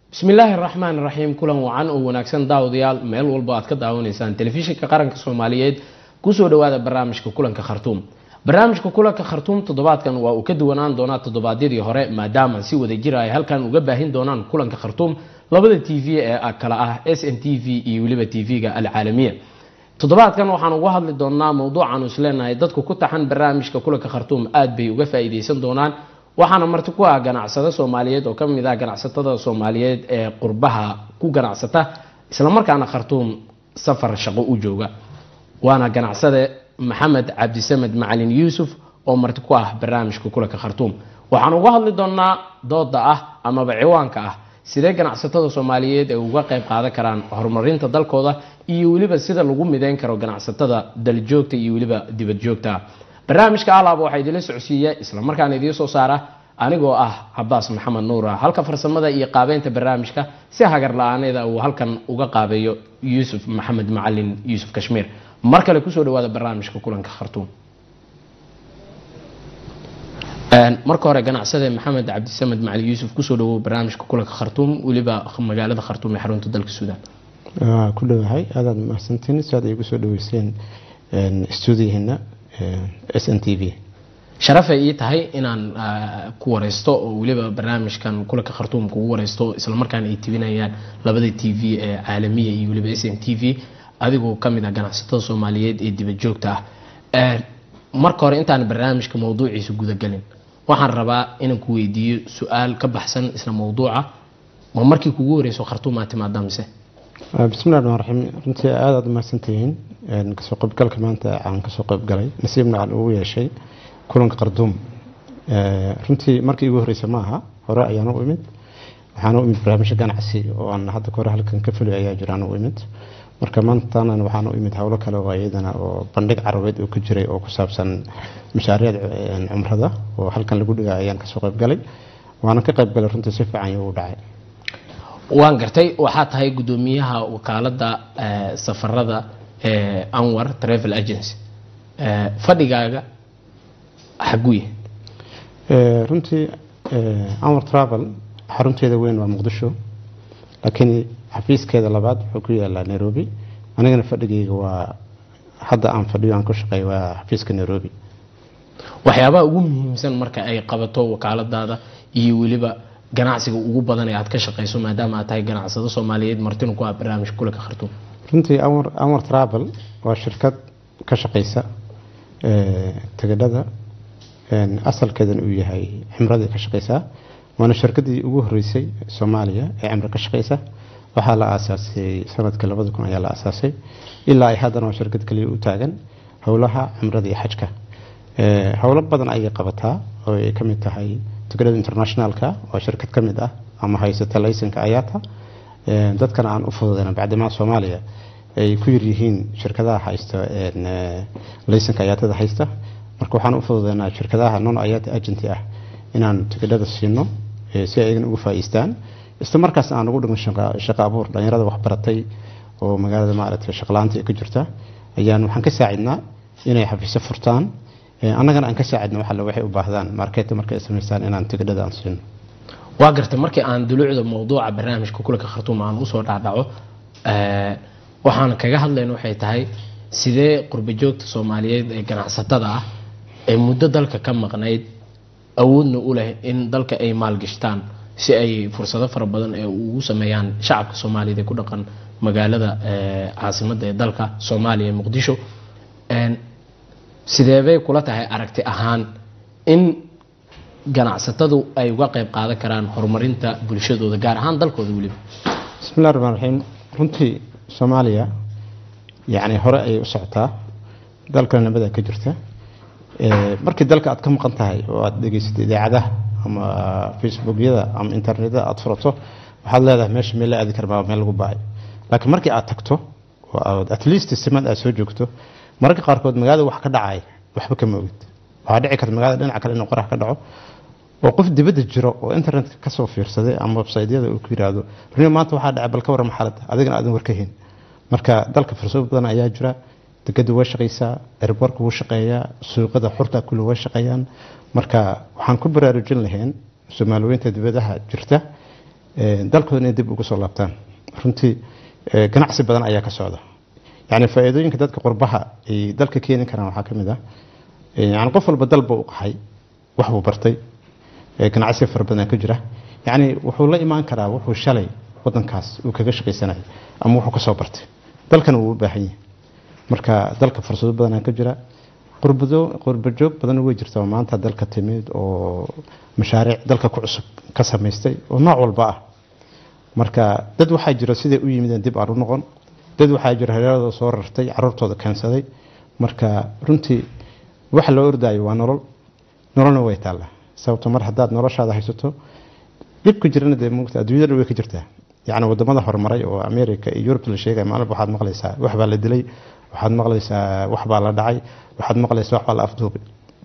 bismi illaahi araxmaan iraxiim kulan wacan oo wanaagsan daawadayaal meel walba aad ka daawanaysaan telefishinka qaranka soomaaliyeed kusoo dhawaada barnaamijka kulanka khartuum barnaamijka kulanka khartuum toddobaadkan waa uu ka duwanaan doonaa toddobaadyadii hore maadaama si wada jira ay halkan uga baahin doonaan kulanka khartuum labada t v ee kala ah s n t v iyo weliba t v-ga alcaalamiya toddobaadkan waxaan uga hadli doonaa mowduucaanu isleenahay dadku ku taxan barnaamijka kulanka khartuum aad bay uga faa-iideysan doonaan waxaana marti ku ah ganacsado soomaaliyeed oo kamid ah ganacsatada soomaaliyeed ee qurbaha ku ganacsata islamarkaana khartuum safar shaqo u jooga waana ganacsade maxamed cabdisamed macalin yuusuf oo marti ku ah barnaamijka kulanka khartuum waxaan uga hadli doonaa dooda ah amaba ciwaanka ah sidee ganacsatada soomaaliyeed ay uga qayb qaadan karaan horumarinta dalkooda iyo weliba sida lagu mideyn karo ganacsatada daljoogta iyo weliba dibadjoogta barnaamijka alaaba waxaa idinla socodsiiya islamarkaana idiin soo saara anigoo ah cabaas maxamed nuura halka farsamada iyo qaabeynta barnaamijka si hagar la-aaneeda uu halkan uga qaabeeyo yuusuf maxamed macalin yuusuf kashmiir mar kale kusoo dhawaada barnaamijka kulanka khartuum marka hore ganacsade maxamed cabdisamed macalin yuusuf kusoo dhawow barnaamijka kulanka khartuum weliba magaalada khartuum ee xarunta dalka suudaan ku dhowahay aadaad mahadsantiin si aad igu soo dhaweyseen stuudiyaheena s n t v sharafay ii tahay inaan ku wareysto oo weliba barnaamijkan kulanka khartuum kugu wareysto islamarkaana ay tibinayaan labada t v ee caalamiya iyo weliba s n t v adigoo kamid ah ganacsatada soomaaliyeed ee dibadjoogta ah marka hore intaan barnaamijka mawduuciisa gudagelin waxaan rabaa inaan ku weydiiyo su-aal ka baxsan isla mawduuca ma markii kugu horeyso khartuum aad timaadaa mise bismillahi raxmaan raxiim runtii aad aad umahadsantihiin kasoo qaybgalka maanta aan kasoo qaybgalay nasiibna aan ugu yeeshay kulanka qarduum runtii markii igu horeysa ma aha hore ayaan u imid waxaan u imid barnaamijyo ganacsi oo aan hadda kahore halkan ka fuli ayaa jiraan u imid marka maantana waxaan u imid howlo kale oo iyadana oo bandhig carabeed oo ka jiray oo ku saabsan mashaariicda cumrada oo halkan lagu dhiga ayaan kasoo qaybgalay waana ka qaybgalay runtii si fiican u dhacay waan gartay waxaa tahay gudoomiyaha wakaalada safarada anwar travel agency fadhigaaga xaguye runtii anwar travel xarunteeda weyn waa muqdisho laakiin xafiiskeeda labaad wuxuu ku yaalaa nairobi anigana fadhigayga waa hadda aan fadhiyo aan ku shaqeey waa xafiiska nairobi waxyaabaha ugu muhiimsan marka ay qabato wakaaladaada iyo weliba ganacsiga ugu badan ee aad ka shaqeyso maadaama aad tahay ganacsado soomaaliyeed martina ku ah barnaamijka kulanka khartuum runtii anwar anwar travel waa shirkad ka shaqeysa tegadhada asalkeedan uu yahay cimradii ka shaqeysaa waana shirkadii ugu horeysay soomaaliya ee cimro ka shaqeysa waxaa la aasaasay sanadkii labada kun ayaa la aasaasay ilaa ay haddana waa shirkad kaliya u taagan howlaha cimrada iyo xajka howlo badan ayay qabataa oo ay ka mid tahay tegadhada internationalka waa shirkad ka mid ah ama haysata laysanka ayaata dadkana aan u fududeyna bacdimaa soomaaliya ay ku yaryihiin shirkadaha haysta laysanka ayaatada haysta marka waxaan u fududeynaa shirkadaha non ayaata agenty ah inaan tigidhada siino si ay iyagan ugu faa'iistaan isla markaas aan ugu dhigan shaqo abuur dhalinyarada waxbaratay oo magaalada maaragtay shaqlaanta ee ka jirta ayaan waxaan ka saacidnaa inay xafiisyo furtaan annagana aan ka saacidno waxalle waxay u baahdaan marketa markay ay samaystaan inaan tigidhada aan siino waa gartay markii aan duluucda mawduuca barnaamijka kulanka khartuum aan usoo dhaadhaco waxaan kaga hadlayna waxay tahay sidee qurbajoogta soomaaliyeed ee ganacsatada ah ee muddo dalka ka maqnayd awoodna u leh in dalka ay maalgashtaan si ay fursado fara badan ee ugu sameeyaan shacabka soomaaliyeed ee ku dhaqan magaalada caasimada ee dalka soomaaliya ee muqdisho sideebay kula tahay aragti ahaan in ganacsatadu ay uga qayb qaadan karaan horumarinta bulshadooda gaar ahaan dalkooda weliba bismillahi raxmaan raxiim runtii soomaaliya yacni hore ayay u socotaa dalkana nabada ka jirta markii dalka aad ka maqan tahay oo aad dhegeysatay idaacadaha ama facebookyada ama internetada aad furato waxaad leedahay meesha meel la aadi karmaa meel lagu baay laakiin markii aad tagto oo aad at least simad aad soo joogto mararka qaarkood magaalada wax ka dhacay waxba kama ogid waxaa dhici karta magaalada dhinaca kale inuu qorax ka dhaco oo qof dibadda jiro oo internetka kasoo fiirsaday ama websaydyada uu ku yiraahdo runiyo maanta waxaa dhacay bal ka warran xaaladda adigana aadan warkahayn marka dalka fursado badan ayaa jira degadu way shaqaysaa erborku wuu shaqeeyaa suuqada xurta kulli way shaqeeyaan marka waxaan ku baraarujin lahayn soomaaliweynta dibadaha jirta dalkooda inay dib ugu soo laabtaan runtii ganacsi badan ayaa ka socda yani faa-iidooyinka dadka qurbaha ay dalka keeni karaan waxaa ka mid ah yani qof walba dalba u qaxay wax buu bartay ganacsiga fara badan ka jira yani wuxuu la imaan karaa wuxuu shalay wadankaas uu kaga shaqaysanayay ama wuxuu kasoo bartay dalkana wuu u baahan yahay marka dalka fursado badanaa ka jira qurbajoog badan way jirta oo maanta dalka timid oo mashaariic dalka ku cusub ka samaystay oo nooc walba ah marka dad waxaa jira siday u yimideen dib aan u noqon dad waxaa jira hareeradooda soo rartay caruurtooda keensaday marka runtii waxa loo ordaayo waa nolol nololna way taalla sababto mar haddaad noloshaada haysato dhibka jirana dee mugta adduunyada way ka jirtaa yacni wadamada horumaray oo america iyo yurub la sheegaya maalin waxaad maqlaysaa wax baa la dilay waxaad maqlaysaa wax baa la dhacay waxaad maqlaysaa wax baa la afduubay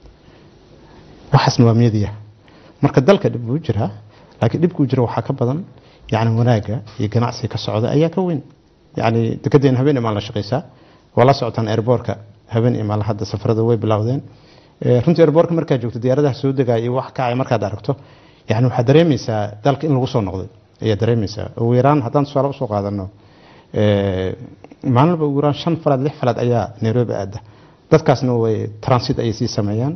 waxaasna waa meediya marka dalka dhib buu jiraa laakiin dhibkuu jira waxaa ka badan yacni wanaaga iyo ganacsiga ka socda ayaa ka weyn yacni dekedeen habeen imaan la shaqaysaa waa la socotaan airboorka habeen imaan hadda safarada way bilowdeen runtii airboorka markaad joogto diyaaradaha soo degaya iyo wax kacay markaad aragto yani waxaad dareemaysaa dalka in lagu soo noqday ayaa dareemaysaa ugu yaraan haddaan tusaale usoo qaadano maalinba ugu yaraan shan falaad lix falaad ayaa nairobi aada dadkaasna way transit ayay sii sameeyaan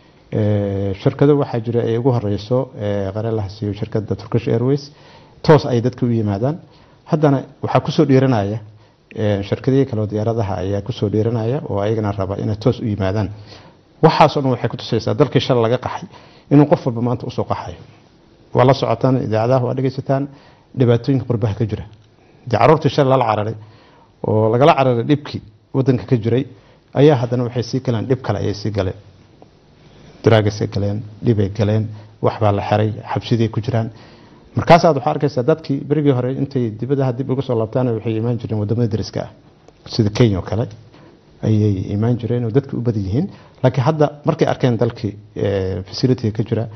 shirkado waxaa jira ay ugu horeyso qarelaha siiyo shirkada turkish airways toos ay dadka u yimaadaan haddana waxaa kusoo dhiiranaya shirkadihii kaleo diyaaradaha ayaa kusoo dhiiranaya oo ayagana raba inay toos u yimaadaan waxaasoo dhan waxay kutusaysaa dalkii shalay laga qaxay inuu qof walba maanta usoo qaxayo waa la socotaan idaacadaha waa dhegaysataan dhibaatooyinka qurbaha ka jira dee caruurtii shalay lala cararay oo lagala cararay dhibkii wadanka ka jiray ayaa haddana waxay sii galeen dhib kale ayay sii galeen daraagasay galeen dhibay galeen waxbaa la xiray xabsiday ku jiraan markaasaad waxaa arkaysaa dadkii berigii hore intay dibadaha dib uga soo laabtaan waxay imaan jireen wadamada dariska ah sida kenya oo kale ayay imaan jireen oo dadka u badan yihiin laakiin hadda markay arkeen dalkii facility ka jira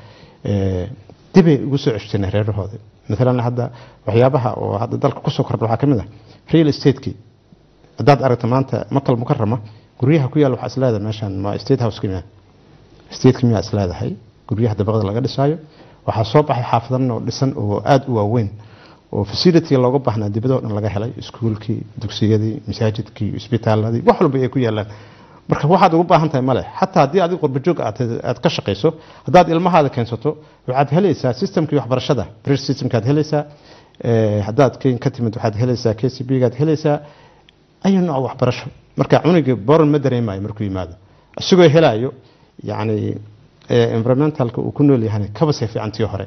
dibay ugu soo ceshteen reerahooda maalan hadda waxyaabaha oo hadda dalka kusoo kordha waxaa ka mid ah real estate-kii haddaad aragto maanta makal mukarama guryaha ku yaal waxaa isleedahay meeshan ma state house miya stateka miyaa isleedahay guryaha dabaqda laga dhisaayo waxaa soo baxay xaafadan oo dhisan oo aada u waaweyn oo facility looga baahnaa dibadoo dhan laga helay iskuulkii dugsiyadii masaajidkii isbitaaladii wax walba ay ku yaalaan marka waxaad ugu baahan tahay male xataa haddii adiga qurbajoog aad ka shaqayso haddaad ilmahaada keensato waxaad helaysaa systemkii waxbarashada bridge systemkaad helaysaa haddaad ka timid waxaad helaysaa k c b gaad helaysaa ayu nooc waxbarasho marka cunugii boran ma dareemayo markuu yimaado isagoo helaayo yacni environmentalka uu ku nool yahana kaba see fiicantii hore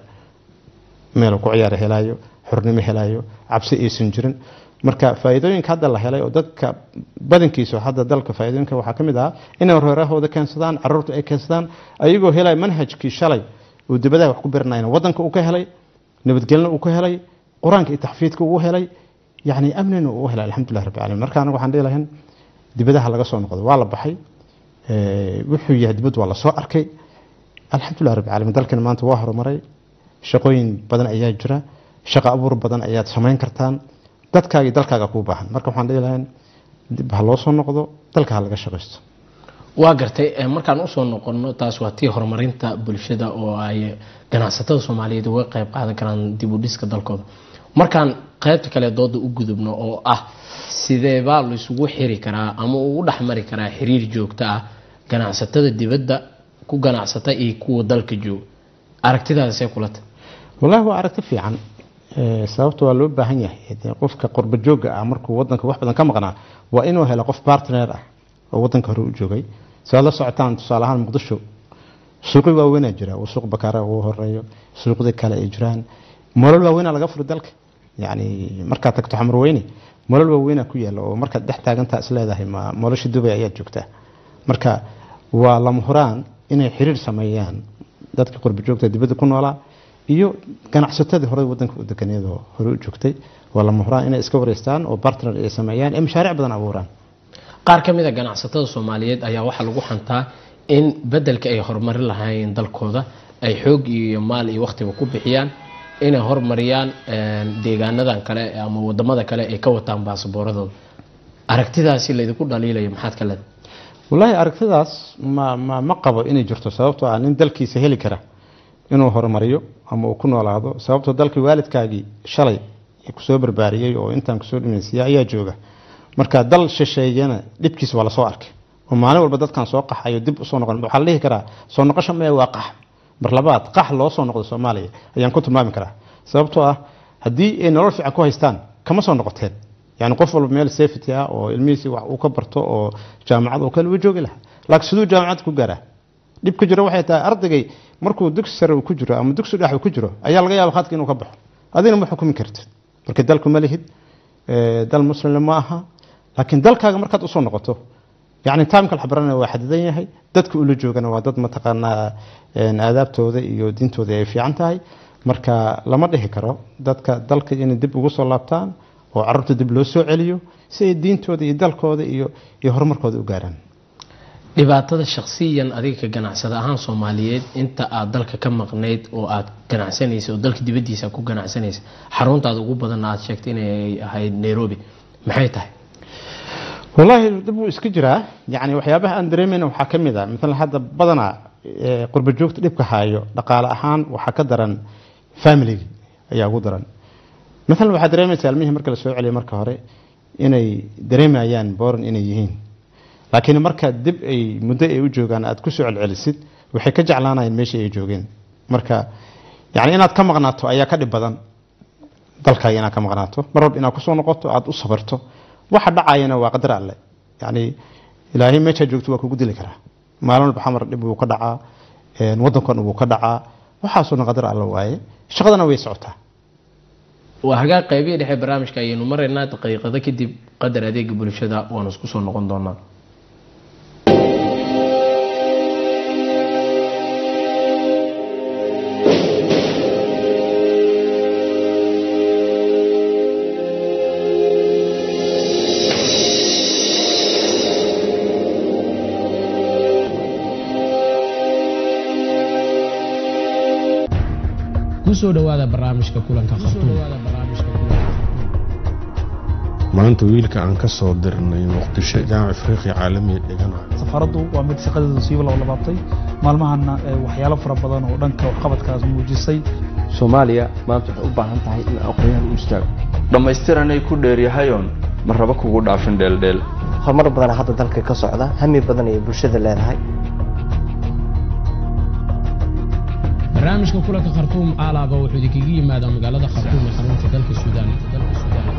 meel ku ciyaara helaayo xornimo helaayo cabsi aysan jirin marka faa'iidooyinka hadda la helay oo dadka badankiisa hadda dalka faa'iidooyinka waxaa ka mid ah inay reerahooda keensadaan caruurta ay keensadaan ayagoo helay manhajkii shalay uu dibadaha wax ku birinayna wadanka uu ka helay nabadgelna uu ka helay qur-aanka iyo taxfiidka uu helay yacni amnina uu helay alxamdulilah rabbi caalamiin marka anaga waxaan dhihi lahayn dibadaha laga soo noqdo waa la baxay wuxuu yahay dibad waa la soo arkay alxamdulilah rabbi caalamiin dalkana maanta waa horumaray shaqooyin badan ayaa jira shaqo abuur badan ayaad samayn kartaan dadkaaga iyo dalkaaga kuu baahan marka waxaan dhihi lahayn dib ha loo soo noqdo dalka ha laga shaqaysto waa gartay markaan usoo noqono taas waa tii horumarinta bulshada oo ay ganacsatada soomaaliyeed uga qayb qaadan karaan dib u dhiska dalkooda markaan qaybta kale dooda u gudubno oo ah sideebaa laisugu xiri karaa ama ugu dhexmari karaa xiriir joogto ah ganacsatada dibadda ku ganacsata iyo kuwa dalka jooga aragtidaasee kulata wallaahi waa aragti fiican sababta waa loo baahan yahay qofka qurba jooga ah markuu wadanka wax badan ka maqnaa waa inuu helo qof bartner ah oo wadanka hore u joogay sidaad la socotaan tusaale ahaan muqdisho suuqyo waaweynaa jira oo suuq bakaara ugu horeeyo suuqda kale ay jiraan molol waaweynaa laga furi dalka yacni markaad tagto xamarweyne molol waaweynaa ku yaala oo markaad dhex taagantaa isleedahay ma nolosha dubay ayaad joogtaa marka waa lama huraan inay xiriir sameeyaan dadka qurba joogta dibadda ku noolaa iyo ganacsatadii hore wadanka u deganeedoo hore u joogtay waa lama huraan inay iska wareystaan oo bartner ay sameeyaan ee mashaariic badan abuuraan qaar ka mid a ganacsatada soomaaliyeed ayaa waxaa lagu xantaa in bedelka ay horumarin lahaayeen dalkooda ay xoog iyo maal iyo wakhtiba ku bixiyaan inay horumariyaan deegaanadan kale ama wadamada kale ay ka wataan baasabooradooda aragtidaasi laydinku dhaliilayo maxaad ka leedahay wallaahi aragtidaas ma ma ma qabo inay jirto sababtoo ah nin dalkiisa heli kara inuu horumariyo ama uu ku noolaado sababtoo dalkii waalidkaagii shalay kusoo barbaariyey oo intaan kusoo dhimaysiya ayaa jooga marka dal shisheeyana dhibkiisa waa lasoo arkay oo maalin walba dadkan soo qaxayo dib usoo noqon waxaa la dhihi karaa soo noqosho mee waa qax mar labaad qax loo soo noqdo soomaaliya ayaan ku tilmaami karaa sababtoo ah haddii ay nolol fiican ku haystaan kama soo noqoteen yani qof walba meel safety ah oo ilmihiisi wax uu ka barto oo jaamacad oo kale uu joogi lahaa laakiin siduu jaamacad ku gaaraa dhib ku jiro waxay tahay ardaygay markuu dugsi sare uu ku jiro ama dugsi dhex uu ku jiro ayaa laga yaaba khadka inuu ka baxo adigna ma xukumi kartid marka dalku ma lihid dal muslimna ma aha laakiin dalkaaga markaad usoo noqoto yani taamka la baranaya waa xadidan yahay dadka ula joogana waa dad mataqaanaa aadaabtooda iyo diintooda ay fiican tahay marka lama dhihi karo dadka dalka inay dib ugu soo laabtaan oo carruurta dib loo soo celiyo si ay diintooda iyo dalkooda iyo iyo horumarkooda u gaaraan dhibaatada shakhsiyan adiga ka ganacsada ahaan soomaaliyeed inta aad dalka ka maqnayd oo aad ganacsanaysa oo dalka dibadiisa ku ganacsanaysa xaruntaada ugu badanna aad sheegtay inay ahayd nairobi maxay tahay wallaahi dib wuu iska jiraa yani waxyaabaha aan dareemayna waxaa ka mid a maala hadda badanaa qurba joogta dhibka haayo dhaqaale ahaan waxaa ka daran familigi ayaa ugu daran maalan waxaa dareemaysaa ilmihii marka la soo celiyo marka hore inay dareemayaan boran inay yihiin laakiin marka dib ay muddo ay u joogaan aad kusoo celcelisid waxay ka jeclaanayeen meeshii ay joogeen marka yani inaad ka maqnaato ayaa ka dhib badan dalkaaga inaad ka maqnaato mar walba inaad kusoo noqoto aada u sabarto waxa dhacayana waa qadar alle yani ilaahay meeshaa joogto waa kugu dili karaa maalin walba xamar dhib wuu ka dhacaa wadankan wuu ka dhacaa waxaasoo dhan qadar alle waaye shaqadana way socotaa waa hagaag qaybihii dhexe barnaamijka ayaynu maraynaa daqiiqado kadib qadar adeega bulshada waanu isku soo noqon doonaa kusoo dhawaada barnaamijka kulanka maanta wiilka aan ka soo dirnay muqdisho jaamac afriqiya caalamiya dhiganayo safaraddu waa mid shaqadeedu siiba loo labaabtay maalmahana waxyaalo fara badan oo dhanka waxqabadkaas muujisay soomaaliya maanta waxay u baahan tahay in aqoonyahan u istaago dhammaystiranay ku dheeryahayoon ma raba kugu dhaafin dheeldheel horumar badan hadda dalka ka socda hami badan ayay bulshada leedahay barnaamijka kulanka khartuum aalaaba wuxuu idinkaga yimaadaa magaalada khartuum ee xarunta dalka suudaan dalka suudaan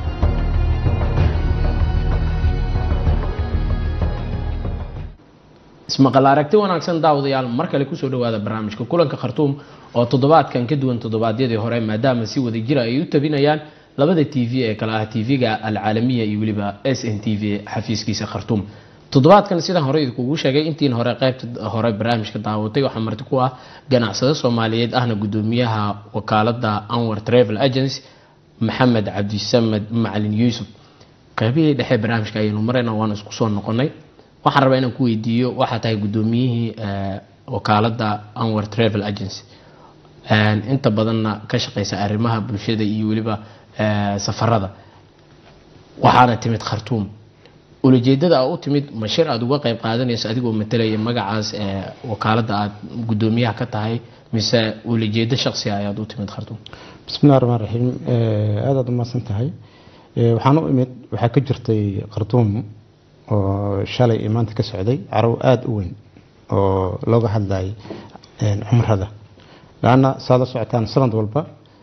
ismaqal aragti wanaagsan daawadayaal mar kale kusoo dhawaada barnaamijka kulanka khartuum oo toddobaadkan ka duwan toddobaadyadii hore maadaama si wada jira ay u tabinayaan labada t v ee kale ah tv-ga alcaalamiya iyo weliba s n t v xafiiskiisa khartuum toddobaadkan sidaan hore idinkugu sheegay intiin hore qaybta hore barnaamijka daawatay waxaa marti ku ah ganacsado soomaaliyeed ahna gudoomiyaha wakaalada anwar travel agency maxamed cabdisamed macalin yuusuf qaybihii dhexe barnaamijka ayaynu marayna waan isku soo noqonay waxaan rabaa inaan ku weydiiyo waxaa tahay gudoomiyihii wakaalada anwar travel agency inta badanna ka shaqeysa arrimaha bulshada iyo weliba safarada waxaana timid khartuum ulajeedada aa u timid mashir aada uga qayb qaadanayso adigoo matalaya magacaas wakaalada aad gudoomiyaha ka tahay mise ulajeedo shaqsi ayaad u timid khartuum bismillahi raxmaan raxiim aada aad umahadsan tahay waxaan u imid waxaa ka jirtay khartuum oo shalay iyo maanta ka socday carow aada u weyn oo looga hadlayay cumrada laanna saad la socotaan sanad walba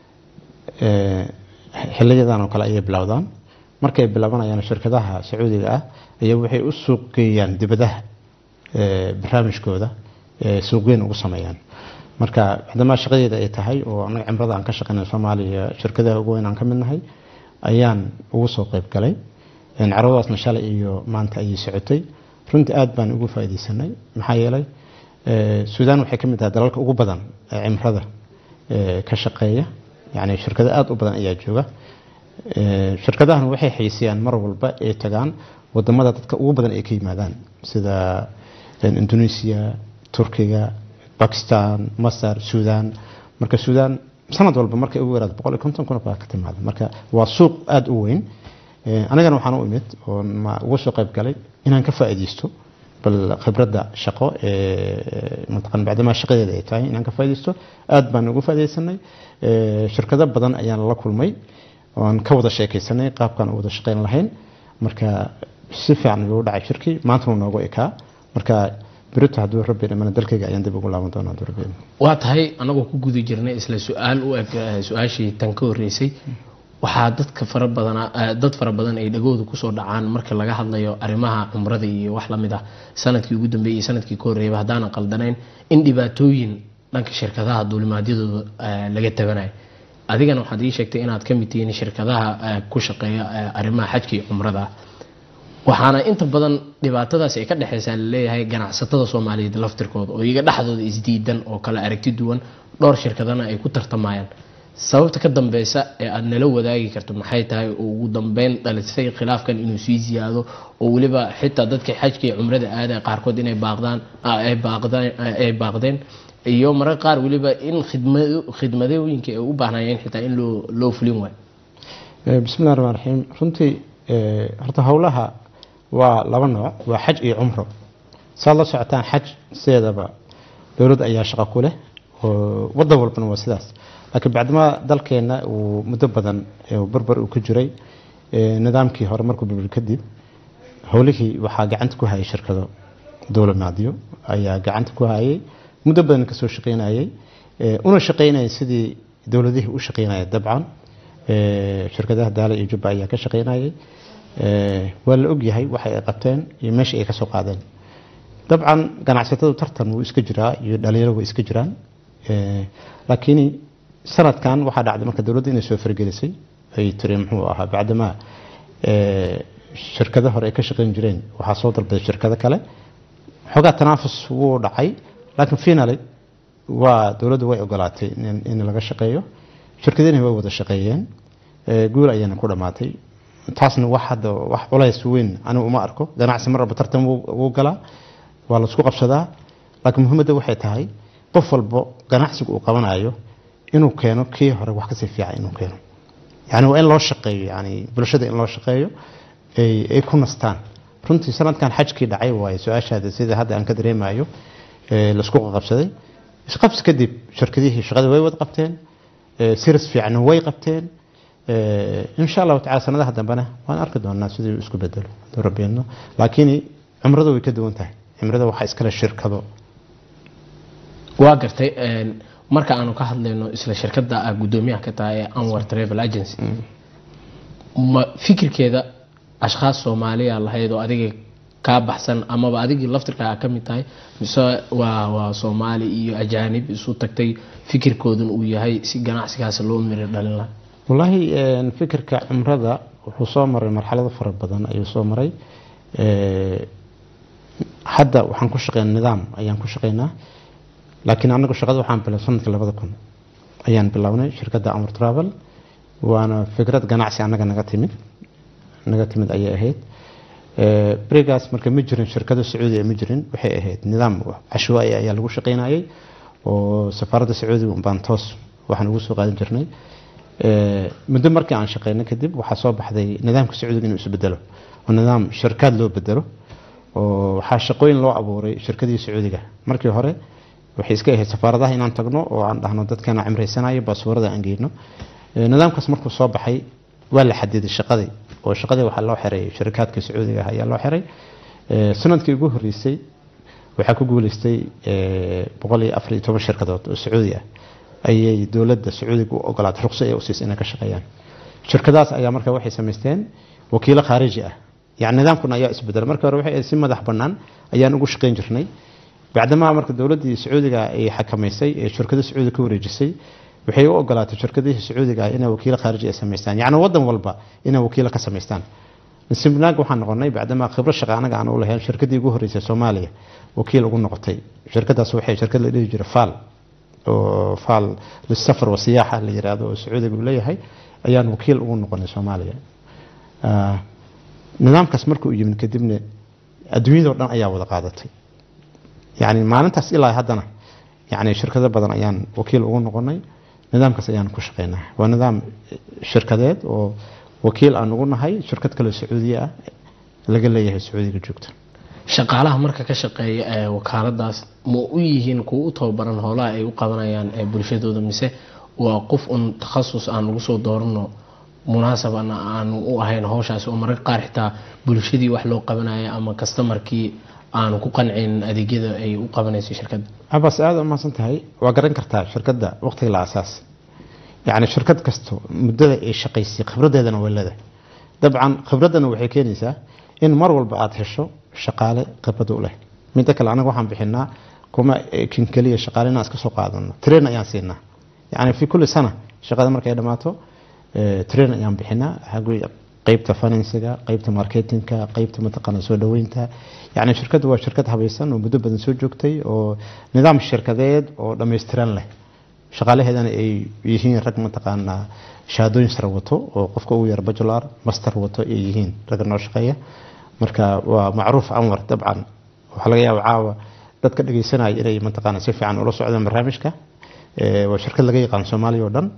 xiliyadan oo kale ayay bilowdaan markay bilaabanayaan shirkadaha sacuudiga ah ayaa waxay u suuq geeyaan dibadaha barnaamijkooda suuqgeyn ugu sameeyaan marka maadaama shaqadeeda ay tahay oo anaga cimrada aan ka shaqeynay soomaaliya shirkadaha ugu weyn aan ka mid nahay ayaan ugu soo qayb galay carwadaasna shalay iyo maanta ayay socotay runtii aada baan ugu faaideysanay maxaa yeelay suudaan waxay ka mid tahay dalalka ugu badan ee cimrada ka shaqeeya yani shirkado aada u badan ayaa jooga shirkadahan waxay xaysiyaan mar walba ay tagaan wadamada dadka ugu badan ay ka yimaadaan sida indonesia turkiga bakistan masar suudaan marka suudaan sanad walba markay ugu yaraado boqol iyo konton kun baa ka timaada marka waa suuq aada u weyn anigana waxaan u imid oo ugu soo qayb galay inaan ka faa'iideysto bal khibradda shaqo ee mataqan bacdamaa shaqadeeda ay tahay inaan ka faaidaysto aad baan ugu faa'idaysanay shirkado badan ayaan la kulmay oan ka wada sheekaysanay qaabkaan u wada shaqayn lahayn marka si fiican ayuu u dhacay shirkii maanta uu noogu ekaa marka berito hadduu rabbi dhimana dalkayga ayaan dib ugu laaban doonaa hadduu rabbi dhimo waa tahay anagoo ku guda jirnay isla su-aal u eg su-aashii tan ka horreysay waxaa dadka fara badan dad fara badan ay dhagooda kusoo dhacaan marka laga hadlayo arrimaha cumrada iyo wax lamid ah sanadkii ugu dambeeyay iyo sanadkii ka horreeyaba haddaanan qaldanayn in dhibaatooyin dhanka shirkadaha duulimaadyadooda laga tabanayo adigana waxaad ii sheegtay inaad ka mid tihiin shirkadaha ku shaqeeya arrimaha xajka iyo cumrada waxaana inta badan dhibaatadaasi ay ka dhexeysaa laleeyahay ganacsatada soomaaliyeed laftirkooda oo iyaga dhexdooda isdiidan oo kale aragti duwan dhowr shirkadana ay ku tartamayaan sababta ka dambeysa ee aada nala wadaagi karto maxay tahay oo ugu dambeyn dhalisay khilaafkan inuu sii ziyaado oo weliba xitaa dadka xajka iyo cumrada aada qaarkood inay baaqdaan ay baaqdeen iyo mararka qaar weliba in khidmadooyinka ay u baahnayeen xitaa in loo loo fulin waayo bismillahi raxmaan raxiim runtii horta howlaha waa laba nooc waa xaj iyo cumro saad la socotaan xaj sideedaba dowlad ayaa shaqo ku leh oo wadan walbana waa sidaas laakiin bacdimaa dalkeenna uu muddo badan barbar uu ku jiray nidaamkii hore markuu burbur kadib howlihii waxaa gacanta ku hayay shirkado dowlamaadyo ayaa gacanta ku hayay muddo badan kasoo shaqeynayay una shaqeynayay sidii dowladihii u shaqeynaya dabcan shirkadaha daala iyo jubba ayaa ka shaqeynayay waa la ogyahay waxay ay qabteen iyo meesha ay kasoo qaadeen dabcan ganacsatadu tartan wuu iska jiraa iyo dhalinyaro way iska jiraan laakiin sanadkan waxaa dhacday marka dowladda inay soo fargelisay ay tiri muxuu ahaa bacdamaa shirkado hore ay ka shaqeyn jireen waxaa soo dalbaday shirkado kale xoogaa tanaafus wuu dhacay laakiin finaly waa dowladdu way ogolaatay in laga shaqeeyo shirkadihina way wada shaqeeyeen guul ayayna ku dhammaatay taasna wax hadda wax culays weyn anigu uma arko ganacsi mar walba tartan wuu galaa waa laisku qabsadaa laakiin muhiimadda waxay tahay qof walbo ganacsiga uu qabanayo inuu keeno kii hore wax kasii fiican inuu keeno yani waa in loo shaqeeyo yani bulshada in loo shaqeeyo ay ku nastaan runtii sanadkan xajkii dhacay waaye su-aashaada sida hadda aan ka dareemayo laisku qabsaday isqabsi kadib shirkadihii shaqada way wada qabteen siris fiicanna way qabteen insha allahu tacala sanadaha dambena waan arki doonaa sidii isku bedelo haduu rabbeeno laakiin cumradu way ka duwan tahay cumrada waxaa iskale shirkado waa gartay marka aanu ka hadlayno isla shirkada ah gudoomiyaha ka tahay ee anwar travel agency ma fikirkeeda ashkhaas soomaaliya lahayd oo adiga kaa baxsan amaba adigii laftirkaa ka mid tahay mise waa waa soomaali iyo ajaanib isu tagtay fikirkoodun uu yahay si ganacsigaas loo miri dhalin laha wallaahi fikirka cumrada wuxuu soo maray marxalado fara badan ayuu soo maray hadda waxaan ku shaqeynaa nidaam ayaan ku shaqeynaa laakiin anagu shaqada waxaan bilow sanadkii labada kun ayaan bilownay shirkadda amar travel waana fikrad ganacsi annaga naga timid naga timid ayay ahayd berigaas marka ma jirin shirkado sacuudiya ma jirin waxay ahayd nidaam cashwaai ayaa lagu shaqeynayay oo safaaradda sacuudiga baan toos waxaan ugu soo qaadan jirnay muddo markii aan shaqeynay kadib waxaa soo baxday nidaamka sacuudiga inuu isbedelo oo nidaam shirkaad loo bedelo oo waxaa shaqooyin loo abuuray shirkadii sacuudiga markii hore waxay iska ahayd safaaradaha inaan tagno oo aan dhahno dadkeena cimraysanayo baaswarada aan geyno nidaamkaas markuu soo baxay waa la xadiday shaqadii oo shaqadii waxaa loo xiray shirkaadka sacuudiga ah ayaa loo xiray sanadkii ugu horeysay waxaa ku guuleystay boqol iyo afar iyo toban shirkadood oo sacuudi ah ayay dowladda sacuudiga u ogolaatay ruqso ay usiisay inay ka shaqeeyaan shirkadaas ayaa marka waxay samaysteen wakiilo khaariji ah yani nidaamkuna ayaa isbedelay marka hore waxay si madax bannaan ayaan ugu shaqeyn jirnay bacdamaa marka dowladdii sacuudiga ay xakamaysay ee shirkado sacuudi ka wareejisay waxay u ogolaatay shirkadihii sacuudiga ah inay wakiilo khaariji ay samaystaan yacni waddan walba inay wakiilo ka samaystaan simnaag waxaan noqonay bacdamaa khibro shaqa anaga aan u lahayn shirkadii ugu horreysay soomaaliya wakiil ugu noqotay shirkadaas waxay shirkad la dhihi jiray faal oo faal lisafar wasiyaaxa la yiraahdo oo sacuudiga uu leeyahay ayaan wakiil ugu noqonay soomaaliya nidaamkaas markuu yimid kadibna adduunyadao dhan ayaa wada qaadatay yani maalintaas ilaa haddana yani shirkado badan ayaan wakiil ugu noqonay nidaamkaas ayaan ku shaqeynaa waa nidaam shirkadeed oo wakiil aan ugu nahay shirkad kaleo sacuudiya ah laga leeyahay sacuudiga joogta shaqaalaha marka ka shaqeeya ee wakaaladaas ma u yihiin kuwa u tababaran howlaha ay u qabanayaan ee bulshadooda mise waa qof un takhasus aan lagu soo doorano munaasabana aanu u ahayn howshaasi oo mararka qaar xitaa bulshadii wax loo qabanaya ama kastamarkii aanu ku qancin adeegyada ay u qabanayso shirkadda cabas aada u mahadsan tahay waa garan kartaa shirkadda waqtiga la asaas yacni shirkad kasto muddada ay shaqaysay khibradeedana way leedahay dabcan khibraddana waxay keenaysaa in mar walba aada hesho shaqaale khibrad u leh midda kale anaga waxaan bixinaa kuma kin keliya shaqaale inaan iska soo qaadano train ayaan siinaa yacni fi kulli sana shaqada markay dhammaato train ayaan bixinaa xaggi qeybta finansiga qeybta marketingka qeybta mataqaana soo dhaweynta yacni shirkaddu waa shirkad habaysan oo muddo badan soo joogtay oo nidaam shirkadeed oo dhammaystiran leh shaqaalaheedana ay yihiin rag mataqaanaa shahaadooyin sare wato oo qofka ugu yar bajular master wato ay yihiin ragga noo shaqeeya marka waa macruuf anwar dabcan waxaa laga yaaba caawa dadka dhegeysanaya inay mataqaana si fiican ula socdaan barnaamijka waa shirkad laga yaqaan soomaaliya oo dhan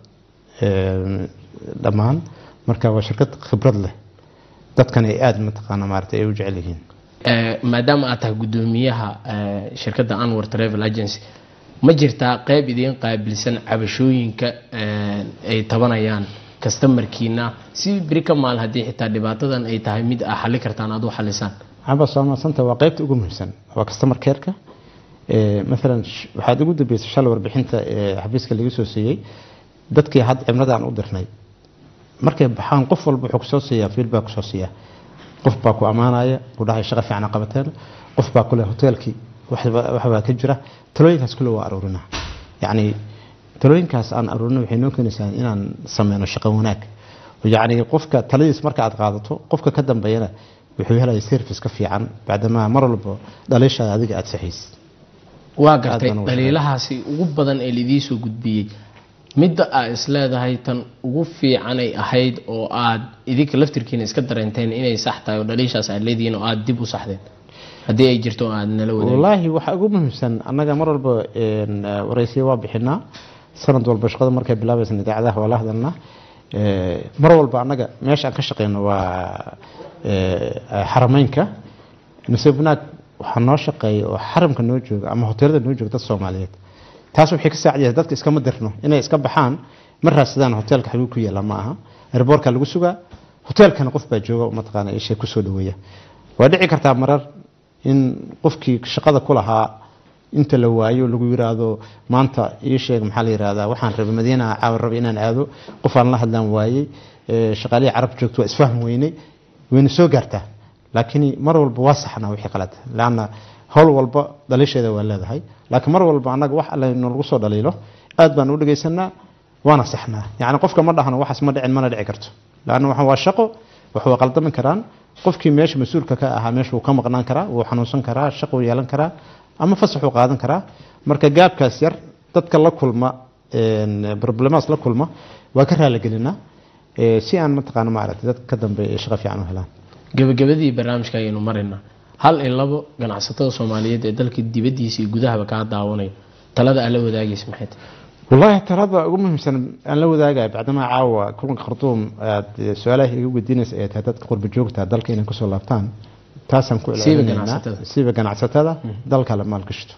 dhammaan marka waa shirkad khibrad leh dadkana ay aada mataqaana maarata ay u jecel yihiin maadaama aad tahay guddoomiyaha shirkadda anwar travel agency ma jirtaa qeyb idiin qaabilsan cabashooyinka ay tabanayaan kastamarkiina si beri ka maal haddii xitaa dhibaatadan ay tahay mid a xali kartaan aad u xalisaan cabas waa mahadsanta waa qeybta ugu muhiimsan waa customer careka maalan waxaad ugu dambeysay shalay warbixinta xafiiska laga soo siiyey dadkii had cimradaan u dirnay markay baxaan qof walba wuxuu kusoo siiyaa feedback kusoo siiyaa qof baa ku ammaanaya ku dhahay shaqo fiican qabateen qof baa kule hoteelkii waxbaa ka jira talooyinkaas kule waa aruurinaa yacni talooyinkaas aan aruurina waxay noo keenaysaa inaan sameyno shaqo wanaag yacni qofka taladiis marka aad qaadato qofka ka dambeeyana wuxuu helaya service ka fiican bacdamaa mar walba dhaliishaada adiga aada saxaysid waa gartay dhaliilahaasi ugu badan ee laidii soo gudbiyey midda aad isleedahay tan ugu fiicanay ahayd oo aad idinka laftirkiina iska dareenteen inay sax tahay oo dhaliishaas aad leedihiin oo aad dib u saxdeen haddii ay jirto aad nala wadaag wallaahi waxaa ugu muhiimsan annaga mar walba waraysiya waa bixinaa sanad walba shaqada markay bilaabaysan idaacadaha waa la hadalnaa mar walba annaga meesha aan ka shaqeyno waa xarameynka nasiib wanaag waxaa noo shaqeeya oo xaramka noo jooga ama hoteelada noo jooga dad soomaaliyeed taas waxay ka saacidaysa dadka iskama dirno inay iska baxaan ma raadsadaan hoteelka xaguu ku yaala ma aha airboortka lagu sugaa hoteelkana qof baa jooga mataqaana ishay kusoo dhaweeya waa dhici kartaa marar in qofkii shaqada ku lahaa inta la waayo lagu yiraahdo maanta ii sheeg maxaa la yirahdaa waxaan rabay madiina caawa rabay inaan aado qof aan la hadlaan waayey shaqaalihii carab joogto waa isfahm weynay wayna soo gaartaa laakiin mar walba waa saxnaa wixii qalad laanna howl walba dhaliisheeda waa leedahay laakiin mar walba annaga wax alle nalagu soo dhaliilo aad baan u dhegaysanaa waana saxnaa yacni qofka ma dhahno waxaas ma dhicin mana dhici karto laanna waxa waa shaqo wax waa qaldami karaan qofkii meesha mas-uulka ka ahaa meesha wuu ka maqnaan karaa wuu xanuunsan karaa shaqo wuu yeelan karaa ama fasaxuu qaadan karaa marka gaabkaas yar dadka la kulma problemaas la kulma waa ka raaligelinaa si aan mataqaana maaragtay dadka ka dambeeya ay shaqo fiican u helaan gabagabadii barnaamijka ayaynu maraynaa hal in labo ganacsatada soomaaliyeed ee dalka dibadiisa iyo gudahaba kaa daawanayo talada aad la wadaagaysa maxay tahay wallaahi talada ugu muhiimsan aan la wadaagaya bacdamaa caawa kulanka khartuum aad su-aalaha iga weydiinaysa ay tahay dadka qurba joogta dalka inay kusoo laabtaan taasaan ku ilaalinaynaa siiba ganacsatada dalka la maalgashto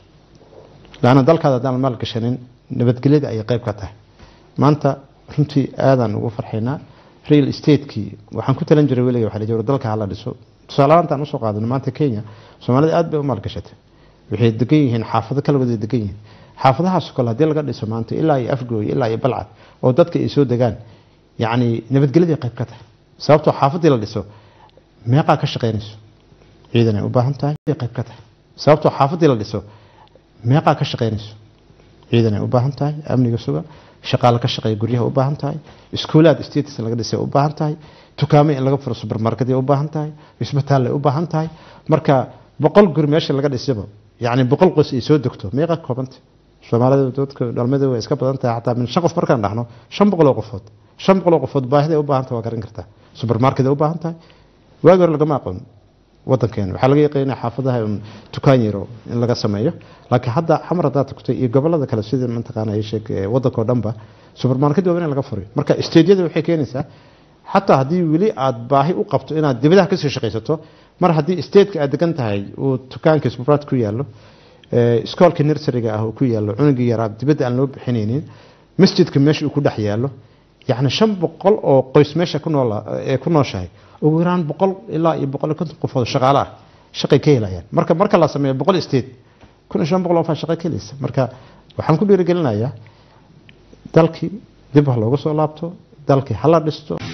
laana dalkaada haddaan la maalgashanin nabadgelyada ayay qayb ka tahay maanta runtii aadaan ugu farxaynaa real estate-kii waxaan ku talan jiray weliga waxa la jiro dalka hala dhiso tusaalahaantaan usoo qaadano maanta kenya soomaalida aad bay u maalgashatay waxay degan yihiin xaafado kala wada degan yihiin xaafadahaas kale haddii laga dhiso maanta ilaa iyo afgooy ilaa iyo balcad oo dadka ay soo degaan yacni nabadgelyadii qayb ka tahay sababtoo xaafadii la dhiso meeqaa ka shaqaynayso ciidan ay u baahan tahay qayb ka tahay sababtoo xaafadii la dhiso meeqaa ka shaqaynayso ciidan ay u baahan tahay amniga suga shaqaale ka shaqeeya guryaha u baahan tahay iskuulaad status laga dhisay u baahan tahay dukaamo in laga furo supermarket u baahan tahay isbitaal ay u baahan tahay marka boqol guri meesha laga dhisaba yacni boqol qoys ay soo degto meeqa koobanta soomaalida dadka dhalmada way iska badan tahay xataa min shan qof markaan dhahno shan boqoloo qofood shan boqoloo qofood baahida ay u baahan tahay waa garan kartaa supermarket ay u baahan tahay waagi hore lagama aqoon wadankeena waxaa laga yaqaynaa xaafadaha dukaan yaro in laga sameeyo laakiin hadda xamar haddaad tagto iyo gobolada kale sida mataqaana ay sheeg wadanka oo dhanba supermarket waa in laga furiyo marka stadiada waxay keenaysaa xataa haddii weli aad baahi u qabto inaad dibadaha kasoo shaqaysato mar haddii stateka aad degan tahay uu dukaanka subraad ku yaallo iskoolka nurseryga ah uu ku yaallo cunugii yaraa dibadda aan loo bixinaynin masjidka meesha uu ku dhex yaallo yacni shan boqol oo qoys meesha ku nool ee ku nooshahay ugu yaraan boqol ilaa iyo boqol iyo konton qofood shaqaale ah shaqay ka helayaan marka marka la sameeyo boqol state kun iyo shan boqol oo faa shaqay ka helaysa marka waxaan ku dhiirigelinayaa dalkii dib ha looga soo laabto dalkii hala dhisto